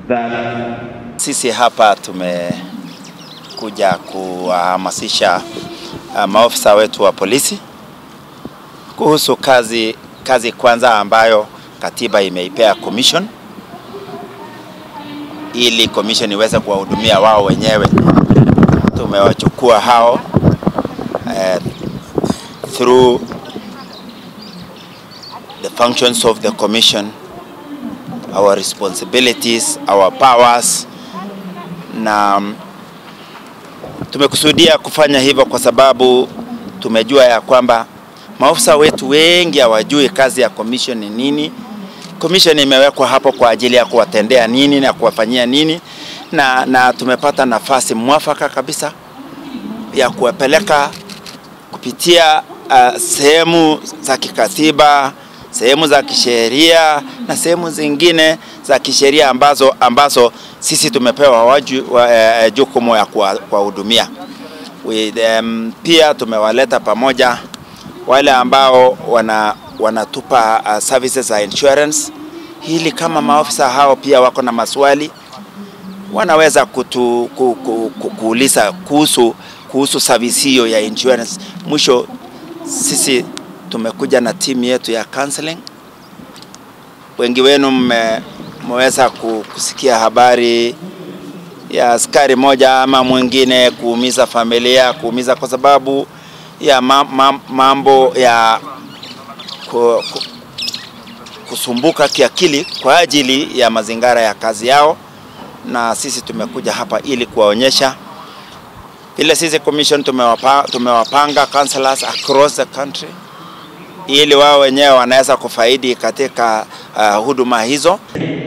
that Sisi hapa tumekuja kuwahamasisha uh, maofisa wetu wa polisi kuhusu kazi, kazi kwanza ambayo katiba imeipea commission ili commission iweze kuwahudumia wao wenyewe. Tumewachukua hao uh, through the functions of the commission, our responsibilities, our powers na mm, tumekusudia kufanya hivyo kwa sababu tumejua ya kwamba maofisa wetu wengi hawajui kazi ya commission ni nini. Commission imewekwa hapo kwa ajili ya kuwatendea nini na kuwafanyia nini, na, na tumepata nafasi mwafaka kabisa ya kuwapeleka kupitia uh, sehemu za kikatiba, sehemu za kisheria na sehemu zingine za kisheria ambazo, ambazo sisi tumepewa waju, wa, eh, jukumu ya kuwa- kuwahudumia. We, um, pia tumewaleta pamoja wale ambao wana, wanatupa uh, services za insurance ili kama maofisa hao pia wako na maswali wanaweza kutu, ku, ku, ku, kuuliza kuhusu, kuhusu service hiyo ya insurance. Mwisho sisi tumekuja na timu yetu ya counseling. Wengi wenu mme- mmeweza ku- kusikia habari ya askari moja ama mwingine kuumiza familia, kuumiza kwa sababu ya ma, ma, mambo ya ku, ku, kusumbuka kiakili kwa ajili ya mazingara ya kazi yao, na sisi tumekuja hapa ili kuwaonyesha vile sisi commission tumewapa, tumewapanga counselors across the country ili wao wenyewe wanaweza kufaidi katika uh, huduma hizo.